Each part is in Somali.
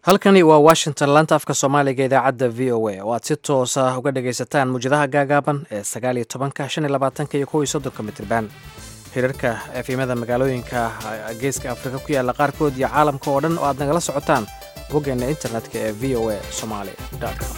halkani waa washington laanta afka soomaaliga idaacadda v o a oo aad si toosa uga dhagaysataan muwjadaha gaagaaban ee sagaal iyo tobanka shan iyo labaatanka iyo kow iyo soddonka mitriban hirarka efimada magaalooyinka geeska afrika ku yaalla qaarkood iyo caalamka oo dhan oo aad nagala socotaan boggeena internetka ee v o a somaali com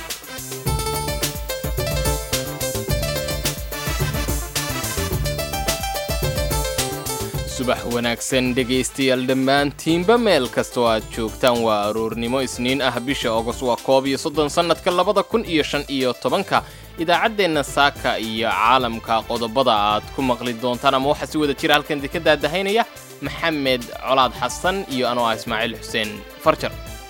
subax wanaagsan dhegaystayaal dhammaantiinba meel kastoo aad joogtaan waa aroornimo isniin ah bisha ogos waa koob iyo soddon sannadka labada kun iyo shan iyo tobanka idaacaddeenna saaka iyo caalamka qodobada aad ku maqli doontaan ama waxaa si wada jira halkan idinka daadahaynaya maxamed colaad xasan iyo anoo ah ismaaciil xuseen farjar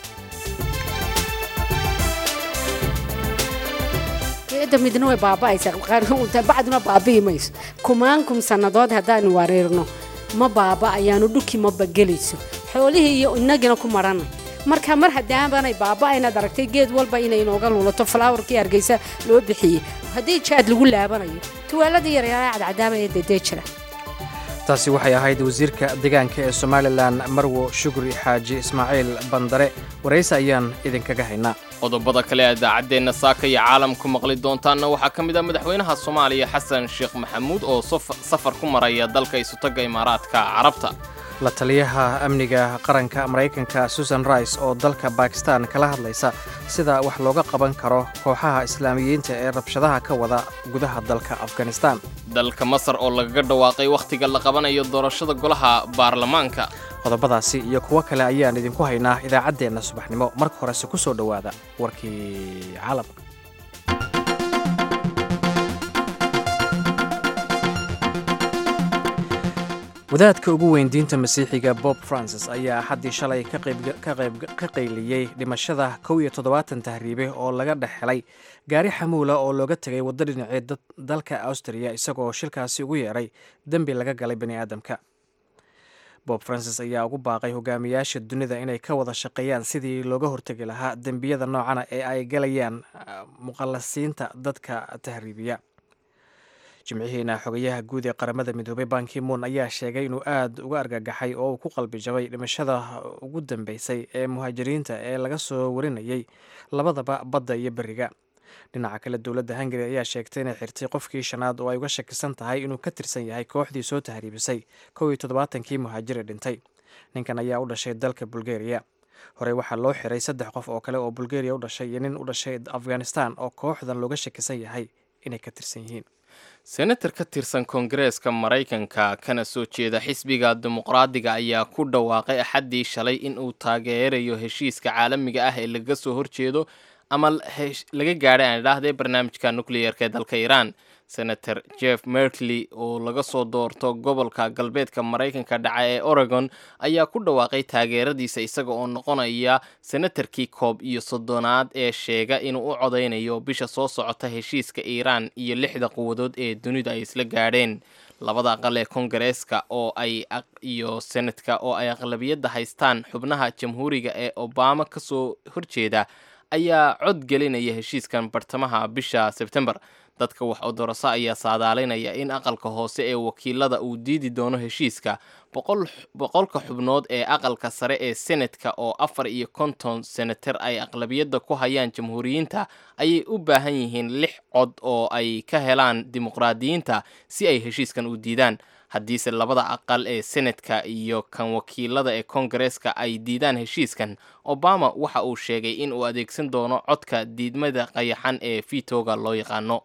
da midna way baaba'aysaa bacduna baabi'i mayso kumaankum sannadood haddaanu wareerno ma baaba'ayaanu dhulkii ma bagelayso xoolihii iyo inagina ku marana marka mar hadaabanay baaba'aynaad aragtay geed walba inay inooga luulato falaawarkii hargeysa loo bixiyey haddii jaad lagu laabanayo tuwaaladii yaryara cadcadaaba ee dedee jira taasi waxay ahayd wasiirka deegaanka ee somalilan marwo shukri xaaji ismaaciil bandare warayse ayaan idinkaga haynaa qodobada kale ee idaacaddeenna saaka iyo caalamku maqli doontaanna waxaa ka mid ah madaxweynaha soomaaliya xasan sheekh maxamuud oo safar ku maraya dalka isutagga imaaraadka carabta la taliyaha amniga qaranka maraykanka susan rice oo dalka bakistan kala hadlaysa sida wax looga qaban karo kooxaha islaamiyiinta ee rabshadaha ka wada gudaha dalka afghanistan dalka masar oo lagaga dhawaaqay wakhtiga la qabanayo doorashada golaha baarlamaanka qodobadaasi iyo kuwo kale ayaan idinku haynaa idaacaddeenna subaxnimo marka horese ku soo dhowaada warkii caalamka wadaadka ugu weyn diinta masiixiga bob francis ayaa xaddii shalay ka qayliyey dhimashada kow iyo toddobaatan tahriibe oo laga dhex helay gaari xamuula oo looga tegay waddo dhinacii dalka austriya isagoo shilkaasi ugu yeeray dembi laga galay bani aadamka bob francis ayaa ugu baaqay hogaamiyaasha dunida inay ka wada shaqeeyaan sidii looga hortegi lahaa dembiyada noocana ee ay galayaan muqallasiinta dadka tahriibiya jimcihiina xogayaha guud ee qaramada midoobay bankimoon ayaa sheegay inuu aad uga argagaxay oo uu ku qalbi jabay dhimashada ugu dambeysay ee muhaajiriinta ee laga soo warinayay labadaba badda iyo beriga dhinaca kale dowladda hungari ayaa sheegtay inay xirtay qofkii shanaad oo ay uga shakisan tahay inuu ka tirsan yahay kooxdii soo tahriibisay kow iyo toddobaatankii muhaajiri dhintay ninkan ayaa u dhashay dalka bulgariya horey waxaa loo xiray saddex qof oo kale oo bulgariya u dhashay iyo nin u dhashay afghanistan oo kooxdan looga shakisan yahay inay ka tirsan yihiin senatar ka tirsan koongareeska maraykanka kana soo jeeda xisbiga dimuqraadiga ayaa ku dhawaaqay axaddii shalay in uu taageerayo heshiiska caalamiga ah ee laga soo horjeedo ama laga gaadhay aan idhaahdee barnaamijka nucleyerka ee dalka iiraan senator jeff merkley oo laga soo doorto gobolka galbeedka maraykanka dhaca ee oregon ayaa ku dhawaaqay taageeradiisa isaga oo noqonaya senatarkii koob iyo soddonaad ee sheega inuu u codaynayo bisha soo socota heshiiska iiraan iyo lixda quwadood ee dunida ay isla gaadheen labada aqal ee kongareeska oo ay iyo senadka oo ay aqlabiyadda haystaan xubnaha jamhuuriga ee obama kasoo horjeeda ayaa cod gelinaya heshiiskan bartamaha bisha sebtembar dadka wax odoroso ayaa saadaalinaya in aqalka hoose ee wakiilada uu diidi doono heshiiska boqolka xubnood ee aqalka sare ee senatka oo afar iyo konton senatar ay aqlabiyadda ku hayaan jamhuuriyiinta ayay u baahan yihiin lix cod oo ay ka helaan dimuqraadiyiinta si ay heshiiskan u diidaan haddiise labada aqal ee senatka iyo kan wakiilada ee kongareeska ay diidaan heshiiskan obama waxa uu sheegay in uu adeegsan doono codka diidmada qayaxan ee vitoga loo yaqaano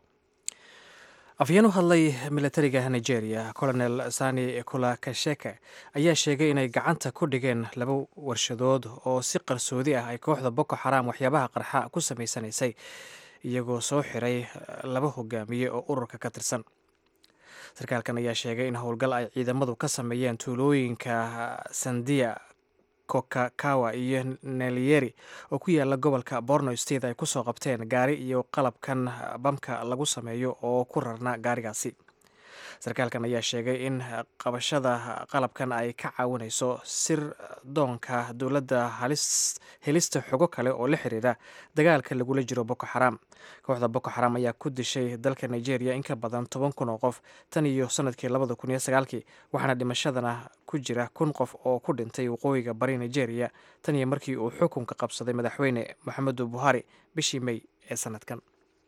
afyeen u hadlay militariga nigeria colonel sani kulakasheke ayaa sheegay inay gacanta ku dhigeen laba warshadood oo si qarsoodi ah ay kooxda boko xaram waxyaabaha qarxa ku samaysanaysay iyagoo soo xiray laba hogaamiye oo ururka ka tirsan sarkaalkan ayaa sheegay in howlgal ay ciidamadu ka sameeyeen tuulooyinka sandiya kokakawa iyo neliyeri oo ku yaala gobolka borno state ay kusoo qabteen gaari iyo qalabkan bamka lagu sameeyo oo ku rarna gaarigaasi sarkaalkan ayaa sheegay in qabashada qalabkan ay ka caawinayso sir doonka dowladda helista xogo kale oo la xiriira dagaalka lagula jiro boko xaram kooxda boko xaram ayaa ku dishay dalka nigeria in ka badan toban kun oo qof tan iyo sanadkii labada kun iyo sagaalkii waxaana dhimashadana ku jira kun qof oo ku dhintay waqooyiga bari nigeria tan iyo markii uu xukunka qabsaday madaxweyne moxamedu buhari bishii mey ee sanadkan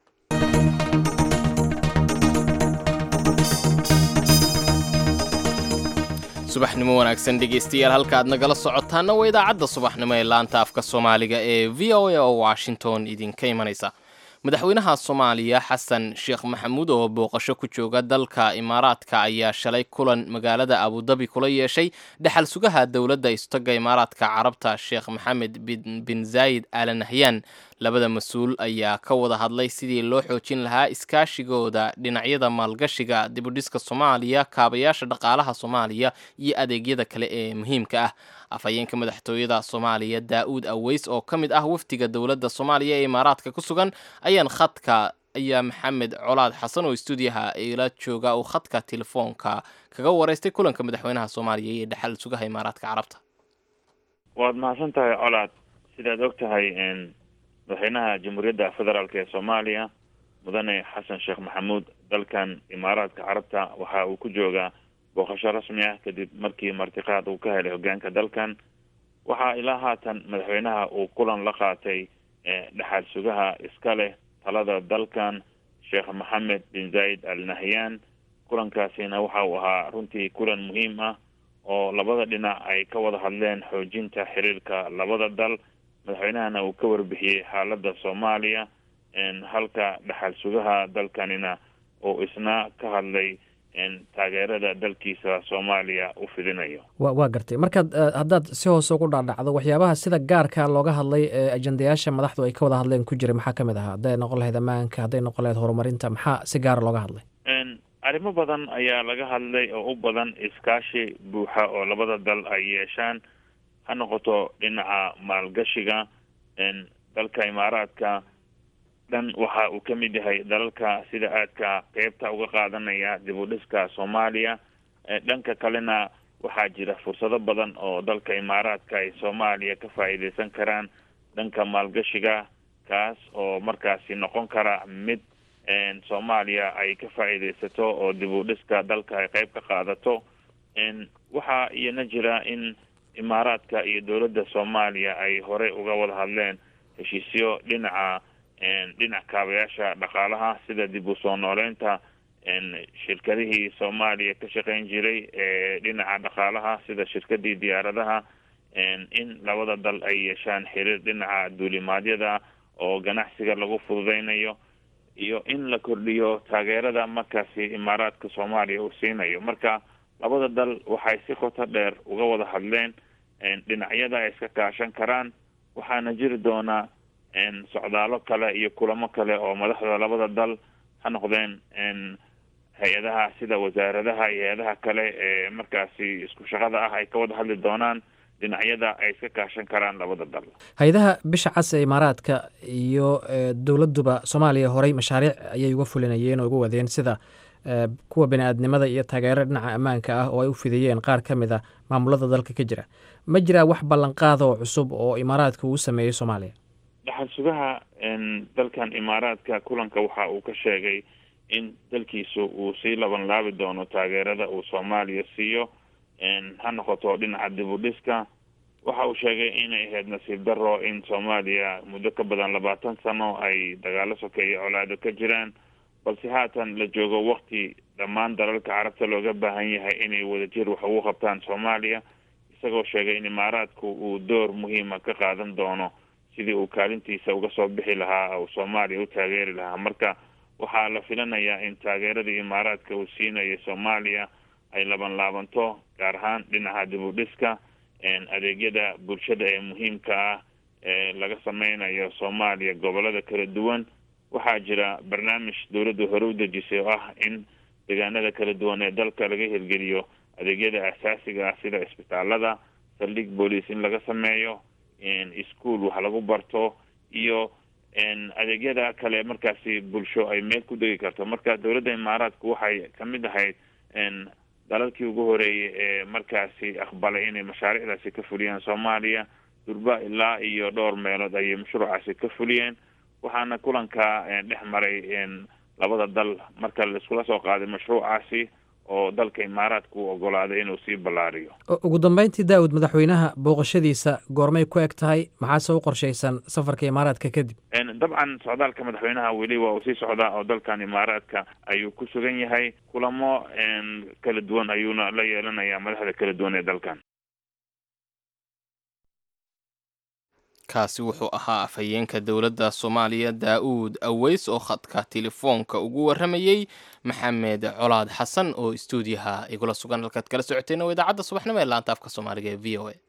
subaxnimo wanaagsan dhegaystayaal halka aad nagala socotaana waa idaacadda subaxnimo ee laanta afka soomaaliga ee v o a oo washington idinka imanaysa madaxweynaha soomaaliya xasan sheekh maxamuud oo booqasho ku jooga dalka imaaraadka ayaa shalay kulan magaalada abudabi kula yeeshay dhexal sugaha dowladda istoga imaaraadka carabta sheekh maxamed bin zaayid al nahyan labada mas-uul ayaa ka wada hadlay sidii loo xoojin lahaa iskaashigooda dhinacyada maalgashiga dibudhiska soomaaliya kaabayaasha dhaqaalaha soomaaliya iyo adeegyada kale ee muhiimka ah afhayeenka madaxtooyada soomaaliya daa-uud aweys oo ka mid ah wafdiga dowladda soomaaliya ee imaaraadka ku sugan ayaan khadka ayaa maxamed colaad xasan oo stuudiyaha ila jooga uu khadka telefoonka kaga wareystay kulanka madaxweynaha soomaaliya iyo dhexal sugaha imaaraadka carabta waad mahadsan tahay colaad sidaad og tahay madaxweynaha jamhuuriyadda federaalk ee soomaaliya mudane xasan sheekh maxamuud dalkan imaaraadka carabta waxa uu ku joogaa booqasho rasmi ah kadib markii martiqaad uu ka helay hogaanka dalkan waxaa ilaa haatan madaxweynaha uu kulan la qaatay dhexaal sugaha iska leh talada dalkan sheekh maxamed bin zayd al nahyan kulankaasina waxa uu ahaa runtii kulan muhiim ah oo labada dhinac ay ka wada hadleen xoojinta xiriirka labada dal madaxweynahana uu ka warbixiyey xaalada soomaaliya halka dhexaal sugaha dalkanina uu isna ka hadlay taageerada dalkiisa soomaaliya u fidinayo wa waa gartay markaad haddaad si hoose ugu dhaadhacdo waxyaabaha sida gaarka looga hadlay ee ajendayaasha madaxdu ay ka wada hadleen ku jiray maxaa ka mid ahaa hadday noqon lahayd ammaanka hadday noqon lahayd horumarinta maxaa si gaara looga hadlay arrimo badan ayaa laga hadlay oo u badan iskaashi buuxa oo labada dal ay yeeshaan ha noqoto dhinaca maalgashiga dalka imaaraadka dhan waxa uu ka mid yahay dalalka sida aadka qeybta uga qaadanaya dib u dhiska soomaaliya dhanka kalena waxaa jira fursado badan oo dalka imaaraadka ay soomaaliya ka faa'iideysan karaan dhanka maalgashiga kaas oo markaasi noqon kara mid soomaaliya ay ka faa'iideysato oo dib u dhiska dalka ay qeyb ka qaadato waxaa iyana jira in imaaraadka iyo dowladda soomaaliya ay horey uga wada hadleen heshiisyo dhinaca dhinac kaabayaasha dhaqaalaha sida dib u soo nooleynta shirkadihii soomaaliya ka shaqeyn jiray ee dhinaca dhaqaalaha sida shirkadii diyaaradaha in labada dal ay yeeshaan xiriir dhinaca duulimaadyada oo ganacsiga lagu fududeynayo iyo in la kordhiyo taageerada markaasi imaaraadka soomaaliya uu siinayo marka labada dal waxay si qoto dheer uga wada hadleen dhinacyada ay iska kaashan karaan waxaana jiri doonaa socdaalo kale iyo kulamo kale oo madaxda labada dal ha noqdeen hay-adaha sida wasaaradaha iyo hay-adaha kale ee markaasi isku shaqada ah ay ka wada hadli doonaan dhinacyada ay iska kaashan karaan labada dal hay-adaha bisha cas ee imaaraadka iyo dowladduba soomaaliya horey mashaariic ayay uga fulinayeen oo uga wadeen sida kuwa bini-aadnimada iyo taageero dhinaca ammaanka ah oo ay u fidiyeen qaar ka mid a maamulada dalka ka jira ma jiraa wax ballanqaada oo cusub oo imaaraadka uu sameeyey soomaaliya dhaxal sugaha dalkan imaaraadka kulanka waxa uu ka sheegay in dalkiisu uu sii laban laabi doono taageerada uu soomaaliya siiyo ha noqoto dhinaca dib u dhiska waxa uu sheegay inay ahayd nasiib daro in soomaaliya muddo ka badan labaatan sano ay dagaalo sokeeye colaado ka jiraan balse haatan la joogo wakti dhammaan dalalka carabta looga baahan yahay inay wadajir wax ugu qabtaan soomaaliya isagoo sheegay in imaaraadku uu door muhiima ka qaadan doono sidii uu kaalintiisa uga soo bixi lahaa uu soomaaliya u taageeri lahaa marka waxaa la filanayaa in taageeradii imaaraadka uu siinayo soomaaliya ay laban laabanto gaar ahaan dhinaca dib u dhiska adeegyada bulshada ee muhiimka ah ee laga sameynayo soomaaliya gobolada kala duwan waxaa jira barnaamij dowladdu hore u dejisay oo ah in deegaanada kala duwan ee dalka laga hirgeliyo adeegyada asaasiga ah sida isbitaalada saldhig booliis in laga sameeyo ischool wax lagu barto iyo adeegyada kale markaasi bulsho ay meel ku degi karto marka dowladda imaaraadku waxay kamid ahayd dalalkii ugu horeeyay ee markaasi aqbalay inay mashaariicdaasi ka fuliyaan soomaaliya durba ilaa iyo dhowr meelood ayay mashruucaasi ka fuliyeen waxaana kulanka dhex maray labada dal marka laiskula soo qaaday mashruucaasi oo dalka imaaraadka u ogolaaday inuu sii ballaariyo ugu dambeyntii daawud madaxweynaha booqashadiisa goormay ku eg tahay maxaase u qorshaysan safarka imaaraadka kadib dabcan socdaalka madaxweynaha weli waa uu sii socdaa oo dalkan imaaraadka ayuu ku sugan yahay kulamo kala duwan ayuuna la yeelanayaa madaxda kala duwan ee dalkan kaasi wuxuu ahaa afhayeenka dowladda soomaaliya daa-uud aweys oo khadka telefoonka ugu warramayey maxamed colaad xasan oo istuudiyaha igula sugan halkaad kala socoteen oo idaacadda subaxnimo ee laanta afka soomaaliga ee v o a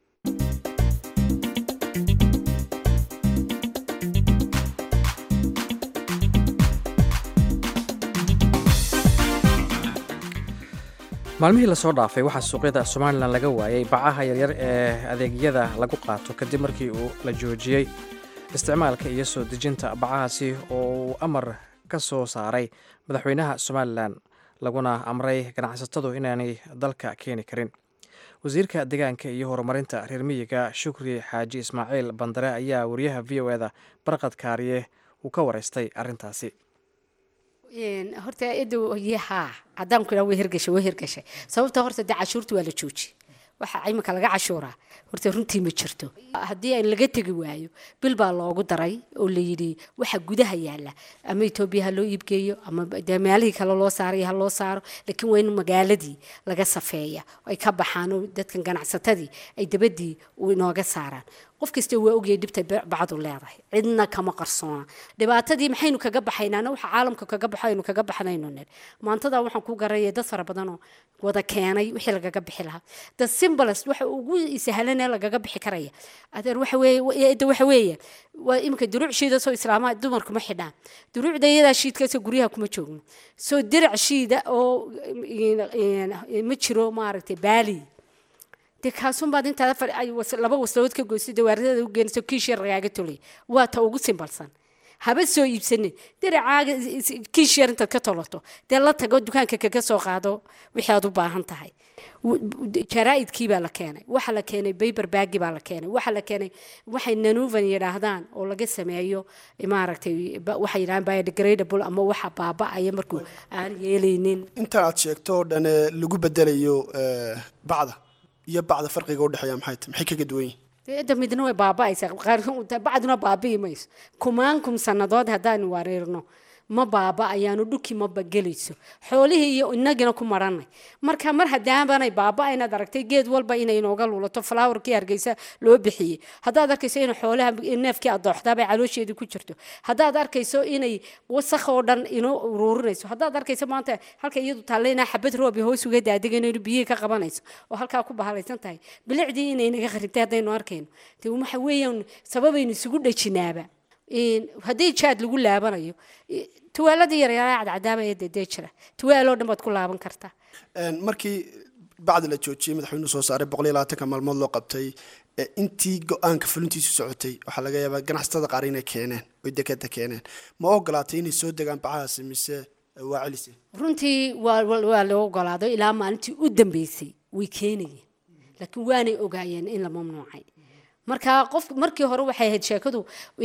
maalmihii lasoo dhaafay waxaa suuqyada somalilan laga waayay bacaha yaryar ee adeegyada lagu qaato kadib markii uu la joojiyey isticmaalka iyo soo dejinta bacahaasi oo uu amar ka soo saaray madaxweynaha somalilan laguna amray ganacsatadu inaanay dalka keeni karin wasiirka deegaanka iyo horumarinta reer miyiga shukri xaaji ismaaciil bandare ayaa wariyaha v o eda barqad kaariye uu ka wareystay arrintaasi horta edow yahaa haddaan ku idhaa way hirgashay way hirgashay sababta horta dee cashuurta waa la jooji waxa iminka laga cashuuraa horta runtii ma jirto haddii aan laga tegi waayo bil baa loogu daray oo layidhi waxa gudaha yaalla ama etoobiya ha loo iibgeeyo ama dee meelihii kale loo saarayo ha loo saaro laakiin waa in magaaladii laga safeeya ay ka baxaan oo dadkan ganacsatadii ay dabadii inooga saaraan qof kasta waa ogyahay dhibtay bacdu leedahay cidna kama qarsoona dhibaatadii maxaynu kaga baxaynaana waxa caalamka kaga baxo aynu kaga baxnayno ner maantada waxaan ku garaya dad fara badanoo wada keenay wixii lagaga bixi lahaa the simplest waxa ugu sahlanee lagaga bixi karaya adeer waxa weeye edda waxa weeye waa iminka duruuc shiida soo islaamaha dumarku ma xidhaan duruucda iyadaa shiidkaasoo guryaha kuma joogno soo dirac shiida oo ma jiro maaragtay baali dee kaasunbaad intaada laba wasladood ka goyso dawaaradada u geenayso kiish yar lagaaga tolay waa ta ugu simbalsan haba soo iibsanin diracaaga kiish yar intaad ka tolato dee la tago dukaanka kaga soo qaado wixii aad u baahan tahay jaraa'idkii baa la keenay waxa la keenay bayber baagi baa la keenay waxa la keenay waxay nanuvan yidhaahdaan oo laga sameeyo maaragtay waxay yidhahdaan biodegradable ama waxa baaba'aya markuu aan yeelaynin inta aad sheegto oo dhan lagu bedelayo bacda iyo bacda farqiga udhexeeya maxay tahay maxay kaga duwan yihin da midna way baaba'aysaa bacduna baabi'i mayso kumaankum sannadood haddaan wareerno ma baaba ayaanu dhulkii maba gelayso xoolihii iyo inagina ku maranay marka mar hadaabanay baaba inaad aragtay geed walba inay inooga luulato flowerkii hargeysa loo bixiyey haddaad arkayso in xoolaha neefkii adooxdaabay caloosheedii ku jirto haddaad arkayso inay wasakh oo dhan inoo uruurinayso haddaad arkayso maanta halka iyadu taalle inaa xabad roobi hoos uga daadigan inuu biyihii ka qabanayso oo halkaa ku bahalaysan tahay bilicdii inay naga kharibtay haddaynu arkayno de waxa weeyaan sababaynu isugu dhajinaaba haddii jaad lagu laabanayo tuwaaladii yaryara cadcadaaba ee dedee jira tuwaaloo dhan baad ku laaban kartaa markii bacdi la joojiyey madaxweynuhu soo saaray boqol iyo labaatanka maalmood loo qabtay intii go-aanka fulintiisu socotay waxaa laga yaabaa ganacsatada qaar inay keeneen oy dekeda keeneen ma ogolaatay inay soo degaan bacahaasi mise waa celise runtii waa loo ogolaado ilaa maalintii u dambeysay way keenayeen laakiin waanay ogaayeen in la mamnuucay marka qof markii hore waxay ahayd sheekadu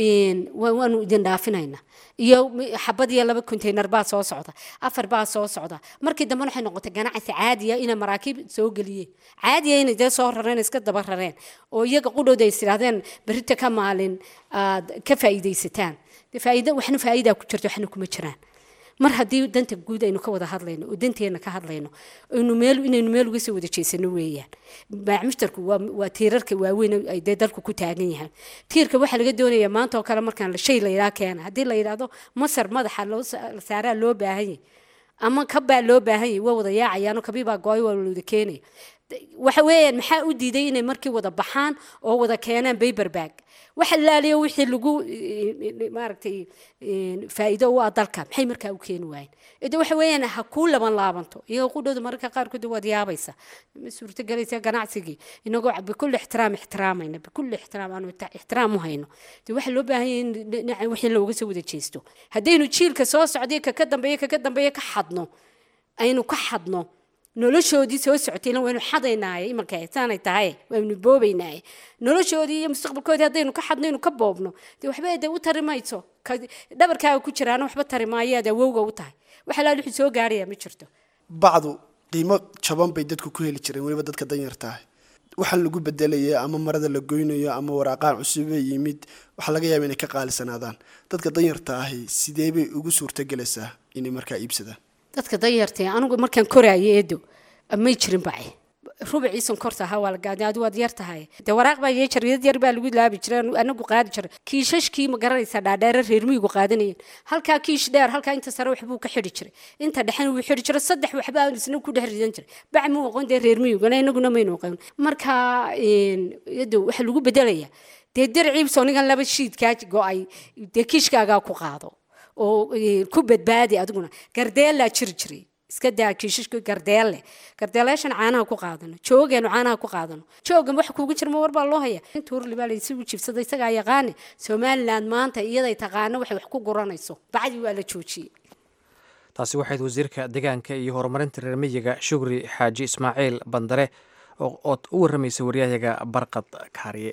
waanu idin dhaafinayna iyo xabad iyo laba containar baa soo socda afar baa soo socda markii dambe waxay noqotay ganacsi caadiya inay maraakiib soo geliyeen caadiya inay dee soo rareen iska daba rareen oo iyaga qudhooda is idhahdeen berita ka maalin aad ka faa'iidaysataan faa'iida waxna faa'iidaa ku jirto waxna kuma jiraan mar haddii danta guud aynu ka wada hadlayno oo danteena ka hadlayno aynu meel inaynu meel uga soo wada jeesano weeyaan maacmushtarku waa waa tiirarka waaweyn ay dee dalku ku taagan yahay tiirka waxaa laga doonayaa maanta oo kale markaan shay la yidhaha keena haddii la yidhaahdo masar madaxa loo saaraa loo baahan yahay ama kabbaa loo baahan yahay waa wada yaacayaano kabii baa gooy waa wada keenaya waxa weeyaan maxaa u diiday inay markii wada baxaan oo wada keenaan bayberbag waxa laaliyo wixii lagu maaragtay faa'iido u ah dalka maxay markaa u keeni waayeen ide waxa weeyaan ha kuu laban laabanto iyagoo qudhooda mararka qaarkood waad yaabaysa ma suurtagelaysa ganacsigii inagoo bikulli ixtiraam ixtiraamayna bikulli ixtiraam aanu ixtiraam u hayno de waxa loo baahan yahay in dhinaca wixii looga soo wada jeesto haddaynu jiilka soo socday kaka dambeeya kaka dambeeya ka xadno aynu ka xadno noloshoodii soo socotayna waynu xadaynaaye imanka saanay tahay waynu boobaynaaye noloshoodii iyo mustaqbalkoodii haddaynu ka xadno inu ka boobno dee waxba de u tari mayso ka dhabarkaaga ku jiraana waxba tari maayo aad awowga u tahay wax alaal wixii soo gaaraya ma jirto bacdu qiimo jaban bay dadku ku heli jireen weliba dadka danyartaah waxaan lagu bedelaya ama marada la goynayo ama waraaqaan cusubee yimid waxaa laga yaaba inay ka qaalisanaadaan dadka danyarta ahi sidee bay ugu suurtogelaysaa inay markaa iibsadaan dadka danyartee anigu markaan koraayo eedo may jirin bace rubacii sonkorta ahaa waa la gaadi adu waad yar tahay dee waraaq baa yee jariyad yar baa lagu laabi jiray anagu qaadi jiray kiishashkii ma garanaysaa dhaadheere reer miyigu qaadanayeen halkaa kiish dheer halkaa inta sare waxbuu ka xidhi jiray inta dhexena wuu xidhi jiray saddex waxbaa isna ku dhex ridan jiray bac muu aqoon dee reer miyiguna inaguna maynu aqoon marka iyado waxaa lagu bedelayaa dee dirciibsoo ningan laba shiidkaa go-ay dee kiishkaagaa ku qaado oo ku badbaadi adiguna gardeellaa jiri jiray iska daa kiishashka gardeelle gardeeleeshan caanaha ku qaadano joogeenu caanaha ku qaadano joogan wax kuugu jirma war baa loo haya inta hurli baa laysugu jibsaday isagaa yaqaane somaliland maanta iyaday taqaano waxay wax ku guranayso bacdii waa la joojiyey taasi waxayd wasiirka deegaanka iyo horumarinta reer miyiga shugri xaaji ismaaciil bandare ood u warramaysa waryahayaga barqad kaariye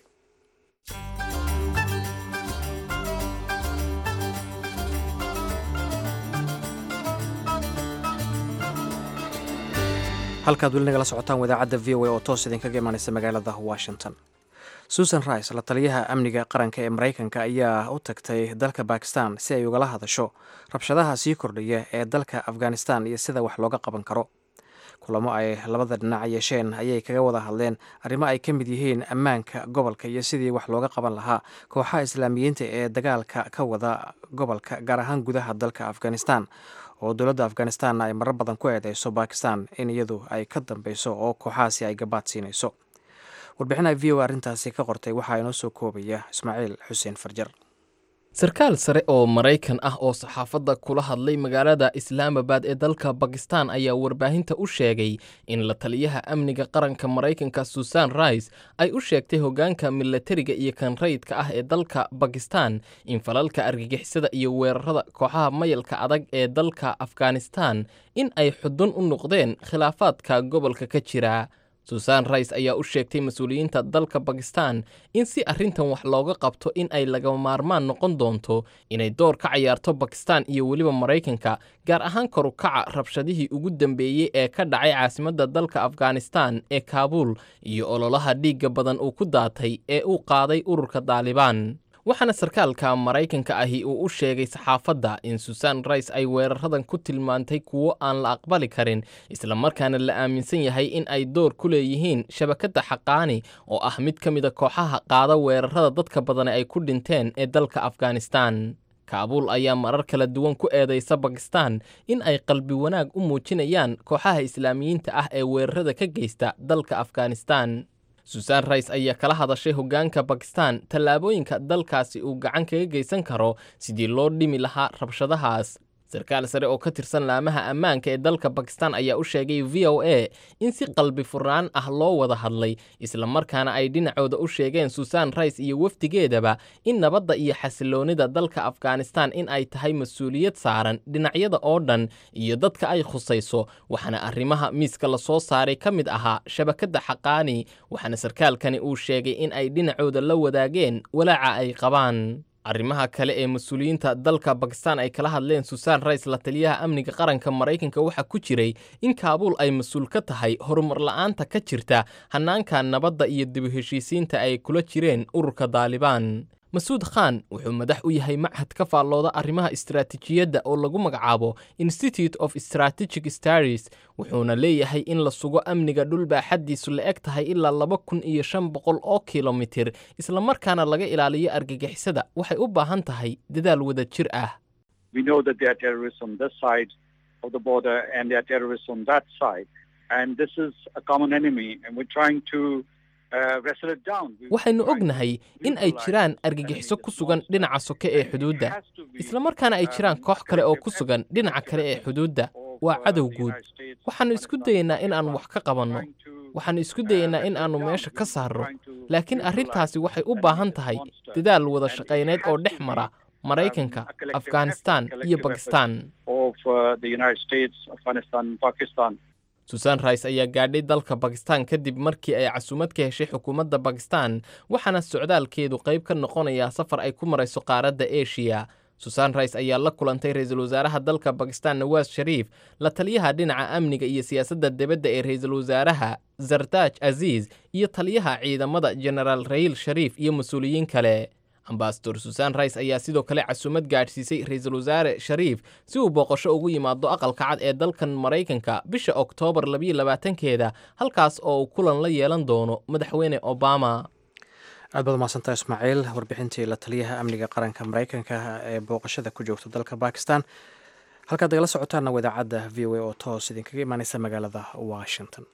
halkaad weli nagala socotaan wadaacadda v o a oo toos idinkaga imaaneysa magaalada washington susan rice la taliyaha amniga qaranka ee maraykanka ayaa u tagtay dalka bakistan si ay ugala hadasho rabshadaha sii kordhaya ee dalka afghanistan iyo sida wax looga qaban karo kulamo ay labada dhinac yeesheen ayay kaga wada hadleen arrimo ay ka mid yihiin ammaanka gobolka iyo sidii wax looga qaban lahaa kooxaha islaamiyiinta ee dagaalka ka wada gobolka gaar ahaan gudaha dalka afghanistan oo dowladda afghanistan ay marar badan ku eedeyso bakistan in iyadu ay ka dambeyso oo kooxahaasi ay gabaad siinayso warbixin ay v o arrintaasi ka qortay waxaa inoo soo koobaya ismaaciil xuseen farjar sarkaal sare oo maraykan ah oo saxaafadda kula hadlay magaalada islaamabad ee dalka bakistan ayaa warbaahinta u sheegay in la taliyaha amniga qaranka maraykanka susan rice ay u sheegtay hoggaanka milatariga iyo kan rayidka ah ee dalka bakistan in falalka argagixisada iyo weerarada kooxaha mayalka adag ee dalka afghanistan in ay xudun u noqdeen khilaafaadka gobolka ka jira susan rice ayaa u sheegtay mas-uuliyiinta dalka bakistan in si arrintan wax looga qabto in ay lagama maarmaan noqon doonto inay door ka cayaarto bakistan iyo weliba maraykanka gaar ahaan korukaca rabshadihii ugu dambeeyey ee ka dhacay caasimadda dalka afghanistan ee kaabuul iyo ololaha dhiigga badan uu ku daatay ee uu qaaday ururka daalibaan waxaana sarkaalka maraykanka ahi uu u sheegay saxaafadda in susan rice ay weeraradan ku tilmaantay kuwo aan la aqbali karin islamarkaana la aaminsan yahay in ay door ku leeyihiin shabakadda xaqaani oo ah mid ka mida kooxaha qaada weerarada dadka badani ay ku dhinteen ee dalka afghanistan kaabuul ayaa marar kala duwan ku eedaysa bakistan in ay qalbi wanaag u muujinayaan kooxaha islaamiyiinta ah ee weerarada ka geysta dalka afghanistan susan rice ayaa kala hadashay hoggaanka bakistan tallaabooyinka dalkaasi uu gacan kaga geysan karo sidii loo dhimi lahaa rabshadahaas sarkaal sare oo ka tirsan laamaha ammaanka ee dalka bakistan ayaa u sheegay v o a in si qalbi furnaan ah loo wada hadlay islamarkaana ay dhinacooda u sheegeen susan rice iyo wafdigeedaba in nabadda iyo xasiloonida dalka afghanistan in ay tahay mas-uuliyad saaran dhinacyada oo dhan iyo dadka ay khusayso waxaana arrimaha miiska lasoo saaray ka mid ahaa shabakadda xaqaani waxaana sarkaalkani uu sheegay in ay dhinacooda la wadaageen walaaca ay qabaan arrimaha kale ee mas-uuliyiinta dalka bakistan ay kala hadleen susan rice la taliyaha amniga qaranka maraykanka waxaa ku jiray in kaabuul ay mas-uul ka tahay horumar la-aanta ka jirta hannaanka nabadda iyo dib u heshiisiinta ay kula jireen ururka daalibaan masuud khan wuxuu madax u yahay machad ka faallooda arrimaha istaraatiijiyadda oo lagu magacaabo institute of strategic staries wuxuuna leeyahay in la sugo amniga dhul baaxaddiisu la eg tahay ilaa laba kun iyo shan boqol oo kilomitir islamarkaana laga ilaaliyo argagixisada waxay u baahan tahay dadaal wada jir ah waxaynu ognahay in ay jiraan argagixiso ku sugan dhinaca soke ee xuduudda islamarkaana ay jiraan koox kale oo ku sugan dhinaca kale ee xuduudda waa cadow guud waxaannu isku dayaynaa in aan wax ka qabanno waxaannu isku dayaynaa in aannu meesha ka saarro laakiin arrintaasi waxay u baahan tahay dadaal wada shaqayneed oo dhex mara maraykanka afghanistan iyo bakistan uh, the United States, Afghanistan, and Pakistan. susan rice ayaa gaadhay dalka bakistan kadib markii ay casuumad ka heshay xukuumadda bakistan waxaana socdaalkeedu qayb ka noqonayaa safar ay ku marayso qaaradda eshiya susan rice ayaa la kulantay ra-iisul wasaaraha dalka bakistan nawaas shariif la taliyaha dhinaca amniga iyo siyaasadda dibadda ee ra-iisul wasaaraha zartaaj aziiz iyo taliyaha ciidamada genaraal rayiil shariif iyo mas-uuliyiin kale ambasador susan rice ayaa sidoo kale casuumad gaadhsiisay ra-iisul wasaare shariif si uu booqasho ugu yimaado aqalka cad ee dalkan maraykanka bisha oktoobar labiyo labaatankeeda halkaas oo uu kulan la yeelan doono madaxweyne obama aad baad umahadsantaha ismaaciil warbixintii la taliyaha amniga qaranka maraykanka ee booqashada ku joogta dalka bakistan halkaad nagala socotaanna waa idaacadda v o a oo toos idinkaga imaaneysa magaalada washington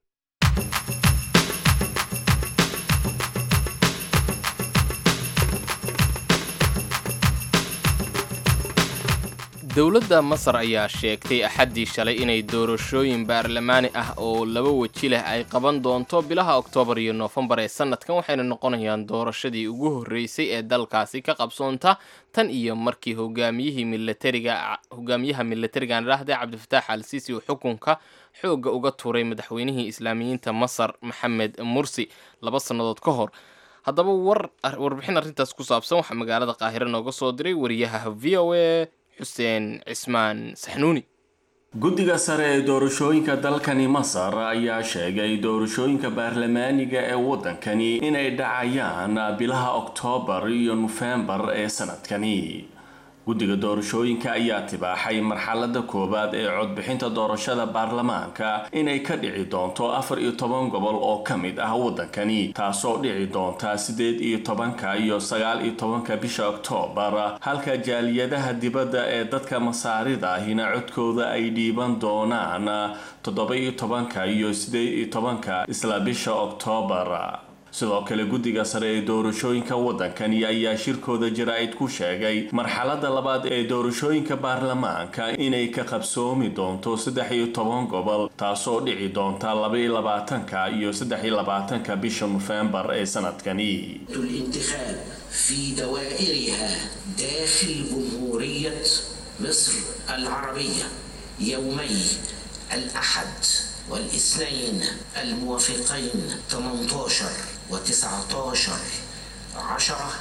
dowladda masar ayaa sheegtay axaddii shalay inay doorashooyin baarlamaani ah oo laba weji leh ay qaban doonto bilaha oktoobar iyo noofembar ee sannadkan waxayna noqonayaan doorashadii ugu horreysay ee dalkaasi ka qabsoonta tan iyo markii hogaamiyihii milatariga hogaamiyaha milatarigan idhaahde cabdifataax al siisi uu xukunka xoogga uga tuuray madaxweynihii islaamiyiinta masar maxamed mursi laba sannadood ka hor haddaba war warbixin arrintaas ku saabsan waxaa magaalada qaahire nooga soo diray wariyaha v o a xuseen cismaan saxnuuni guddiga sare ee doorashooyinka dalkani masar ayaa sheegay doorashooyinka baarlamaaniga ee waddankani inay dhacayaan bilaha oktoobar iyo nofembar ee sanadkani guddiga doorashooyinka ayaa tibaaxay marxalada koowaad ee codbixinta doorashada baarlamaanka inay ka dhici doonto afar iyo toban gobol oo ka mid ah waddankani taasoo dhici doonta siddeed iyo tobanka iyo sagaal iyo tobanka bisha oktoobar halka jaaliyadaha dibadda ee dadka masaarida ahina codkooda ay dhiiban doonaan toddoba iyo tobanka iyo siddeed iyo tobanka isla bisha oktoobar sidoo kale guddiga sare ee doorashooyinka waddankani ayaa shirkooda jaraa'id ku sheegay marxalada labaad ee doorashooyinka baarlamaanka inay ka qabsoomi doonto saddex iyo toban gobol taasoo dhici doonta laba iyo labaatanka iyo saddex iyo labaatanka bisha nofembar ee sanadkani الانتخاب في دوائرها داخل جمهورية مصر العربية يومي الأحد والاثنين الموافقين 18 و19 10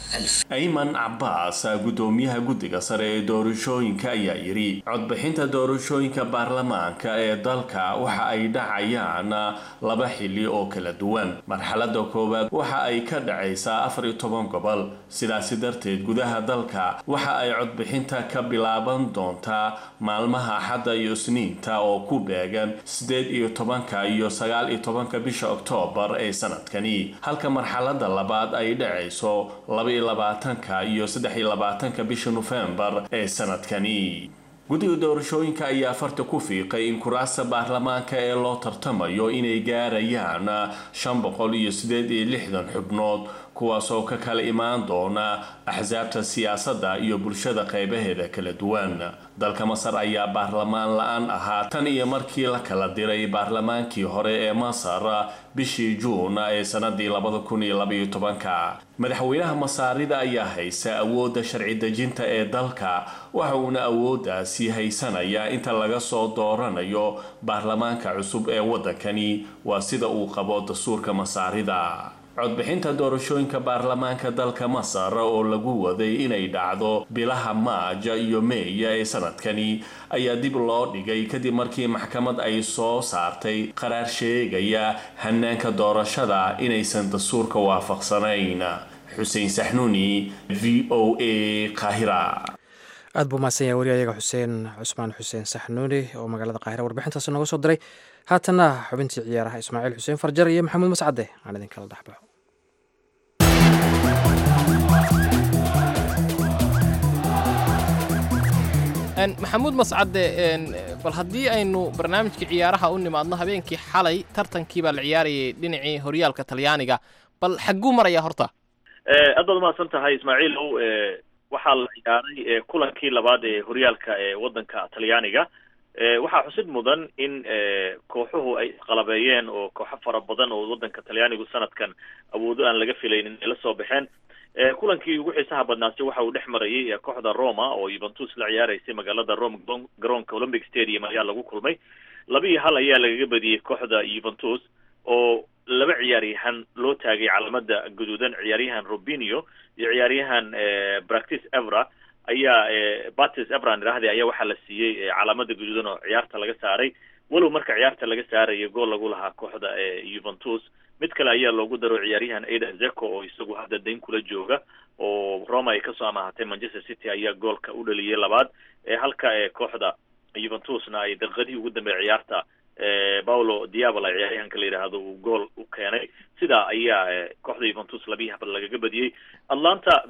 ayman cabaas guddoomiyaha guddiga sare ee doorashooyinka ayaa yidhi codbixinta doorashooyinka baarlamaanka ee dalka waxa ay dhacayaan laba xili oo kala duwan marxalada koowaad waxa ay ka dhacaysaa afar iyo toban gobol sidaasi darteed gudaha dalka waxa ay codbixinta ka bilaaban doontaa maalmaha axadda iyo isniinta oo ku beegan siddeed iyo tobanka iyo sagaal iyo tobanka bisha oktoobar ee sanadkani halka marxalada labaad ay dhacayso laba labaatanka iyo saddex iyo labaatanka bisha nofembar ee sanadkani guddiga doorashooyinka ayaa farta ku fiiqay in kuraasta baarlamaanka ee loo tartamayo inay gaarayaan shan boqol iyo siddeed iyo lixdan xubnood kuwaasoo ka kala imaan doona axsaabta siyaasadda iyo bulshada qeybaheeda kala duwan dalka masar ayaa baarlamaan la-aan ahaa tan iyo markii la kala diray baarlamaankii hore ee masar bishii juun ee sanadii labada kun iyo labaiyo tobanka madaxweynaha masaarida ayaa haysa awoodda sharci dejinta ee dalka waxa uuna awooddaasi haysanayaa inta laga soo dooranayo baarlamaanka cusub ee waddankani waa sida uu qabo dastuurka masaarida codbixinta doorashooyinka baarlamaanka dalka masar oo lagu waday inay dhacdo bilaha maaja iyo meeya ee sanadkani ayaa dib loo dhigay kadib markii maxkamad ay soo saartay qaraar sheegaya hanaanka doorashada inaysan dastuurka waafaqsanayn xuseen saxnuuni v o a qaahira aad buu mahadsan yahay wariyayaga xuseen cusmaan xuseen saxnuuni oo magaalada qaahira warbixintaasi nooga soo diray haatanna xubintii ciyaaraha ismaaciil xuseen farjar iyo maxamuud mascade aan idinkala dhexbaxo maxamuud mascade bal haddii aynu barnaamijkii ciyaaraha u nimaadno habeenkii xalay tartankii baa la ciyaarayay dhinacii horyaalka talyaaniga bal xagguu maraya horta aad baad umahadsan tahay ismaaciilow waxaa la ciyaaray kulankii labaad ee horyaalka ee waddanka talyaaniga waxaa xusid mudan in kooxuhu ay isqalabeeyeen oo kooxo fara badan oo waddanka talyaanigu sanadkan awoodo aan laga filaynin ay la soo baxeen kulankii ugu xiisaha badnaasi waxa uu dhex marayay kooxda roma oo yuventus la ciyaaraysay magaalada rome garoonka olympic stadium ayaa lagu kulmay laba iyo hal ayaa lagaga badiyey kooxda yuventus oo laba ciyaaryahan loo taagay calamada guduudan ciyaaryahan robinio iyo ciyaaryahan practice evra ayaa batis evran idhaahde ayaa waxaa la siiyey calaamada guduudan oo ciyaarta laga saaray walow marka ciyaarta laga saarayo gool lagu lahaa kooxda yuventus mid kale ayaa loogu daro ciyaaryahan aiden zeko oo isagu hadda dayn kula jooga oo roma ay kasoo amaahatay manchester city ayaa goolka u dhaliyay labaad halka kooxda yuventusna ay daqiiqadihii ugu dambeeyay ciyaarta paulo diabala ciyaaryahanka la yidhaahdo uu gool u keenay sidaa ayaa kooxda yuventus labiyi habad lagaga badiyey atlanta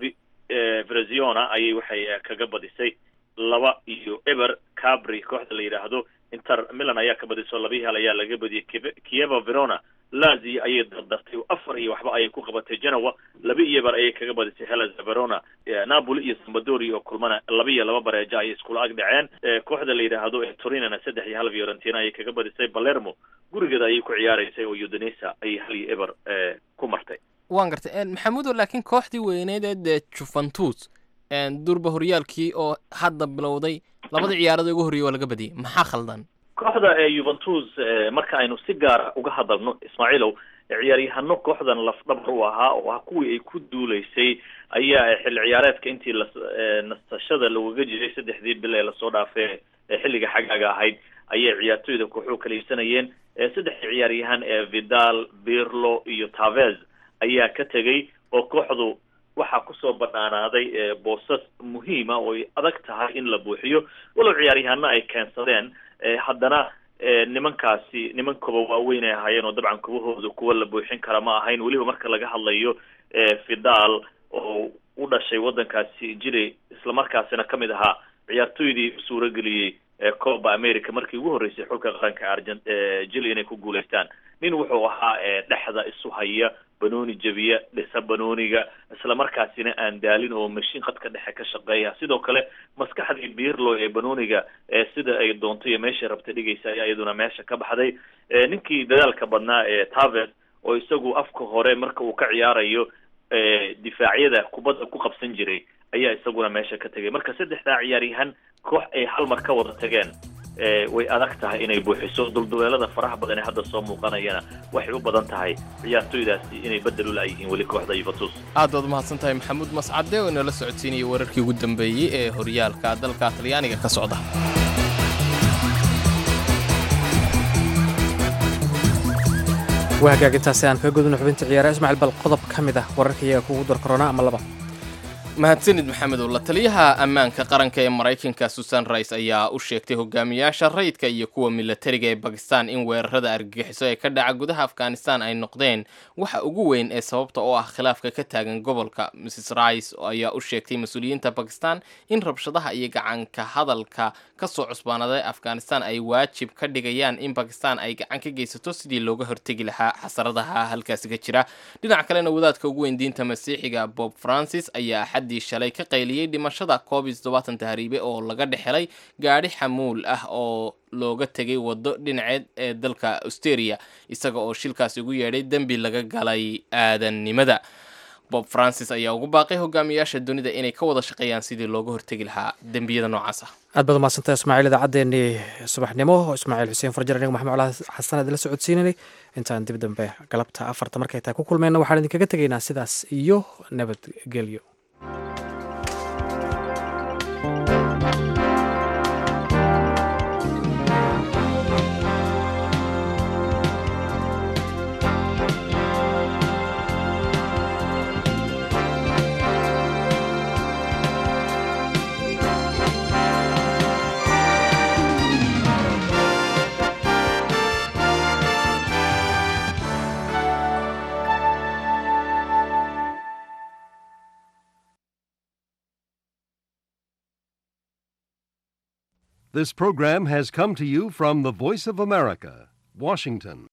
vreziona ayay waxay kaga badisay laba iyo eber cabri kooxda la yidhaahdo inter milan ayaa ka badisay labiyi hal ayaa lagaga badiyey kieva verona lazio ayay dardartay afar iyo waxba ayay ku qabatay genoa laba iyo bar ayay kaga badisay hellas verona napoli iyo sambadoria oo kulmana laba iyo laba bareejo ayay iskula ag dhaceen kooxda la yidhaahdo torinana saddex iyo hal fiorentina ayay kaga badisay palermo gurigeeda ayay ku ciyaaraysay oo udinesa ayay hal iyo eber ku martay waan gartay maxamudo laakiin kooxdii weyneed ee dee juventus durba horyaalkii oo hadda bilowday labadii ciyaarada ugu horreeyay waa laga badiyey maxaa khaldan kooxda yuventus marka aynu si gaara uga hadalno ismaaciilow ciyaaryahano kooxdan lafdhabar u ahaa oo ah kuwii ay ku duuleysay ayaa xilli ciyaareedka intii la nasashada lagaga jiray saddexdii bil ee lasoo dhaafee xilliga xagaaga ahayd ayay ciyaartoyda kooxuhu kala iibsanayeen saddexdii ciyaaryahan ee vidal birlo iyo tavez ayaa ka tegey oo kooxdu waxaa kusoo banaanaaday boosas muhiima oo ay adag tahay in la buuxiyo walow ciyaaryahano ay keensadeen haddana nimankaasi niman koba waaweyn ay ahaayeen oo dabcan kubahooda kuwa la buuxin kara ma ahayn weliba marka laga hadlayo fidal oo u dhashay waddankaasi jili islamarkaasina kamid ahaa ciyaartoydii suurageliyey coba america markii ugu horreysay xulka qaranka argent jili inay ku guulaystaan nin wuxuu ahaa dhexda isu haya banooni jebiya dhisa banooniga islamarkaasina aan daalin oo mashiin qadka dhexe ka shaqeeya sidoo kale maskaxdii birlo ee banooniga sida ay doonto iyo meeshay rabta dhigaysa ayaa iyaduna meesha ka baxday ninkii dadaalka badnaa ee taves oo isagu afka hore marka uu ka ciyaarayo difaacyada kubadda ku qabsan jiray ayaa isaguna meesha ka tegay marka saddexdaa ciyaaryahan koox ay hal mar ka wada tageen way adag tahay inay buuxiso dulduleelada faraha badan ee hadda soo muuqanayana waxay u badan tahay ciyaartoydaasi inay bedel u laayihiin weli kooxda yuventus aad baad umahadsan tahay maxamuud mascade oo inala socodsiinayay wararkii ugu dambeeyey ee horyaalka dalka talyaaniga ka socda waa hagaagintaasi aan kaga gudubno xubinta ciyaaraha ismaaciil bal qodob ka mid ah wararka iyaga kugu dar korona ama laba mahadsanid maxamedow la taliyaha ammaanka qaranka ee maraykanka susan rice ayaa u sheegtay hogaamiyaasha rayidka iyo kuwa milatariga ee bakistan in weerarada argagixiso ee ka dhaca gudaha afghanistan ay noqdeen waxa ugu weyn ee sababta oo ah khilaafka ka taagan gobolka mrs rice ayaa u sheegtay mas-uuliyiinta bakistan in rabshadaha iyo gacanka hadalka kasoo cusbaanaday afghanistan ay waajib ka dhigayaan in bakistan ay gacan ka geysato sidii looga hortegi lahaa xasaradaha halkaasi ka jira dhinac kalena wadaadka ugu weyn diinta masiixiga bob francis ayaa axaddii shalay ka qayliyey dhimashada covid toddobaatan tahriibe oo laga dhexelay gaadhi xamuul ah oo looga tegay waddo dhinaceed ee dalka austeria isaga oo shilkaasi ugu yeedhay dembi laga galay aadannimada bob francis ayaa ugu baaqay hogaamiyaasha dunida inay ka wada shaqeeyaan sidii looga hortegi lahaa dembiyada noocaas ah aad baad umaadsantahay ismaaciil idaacaddeenii subaxnimo ismaaciil xuseen farjar aniga maxamed cala xasan aad la socodsiinanay intaan dib dambe galabta afarta markay tahay ku kulmeyna waxaan idinkaga tegaynaa sidaas iyo nabadgelyo This program has come to you from the Voice of America, Washington.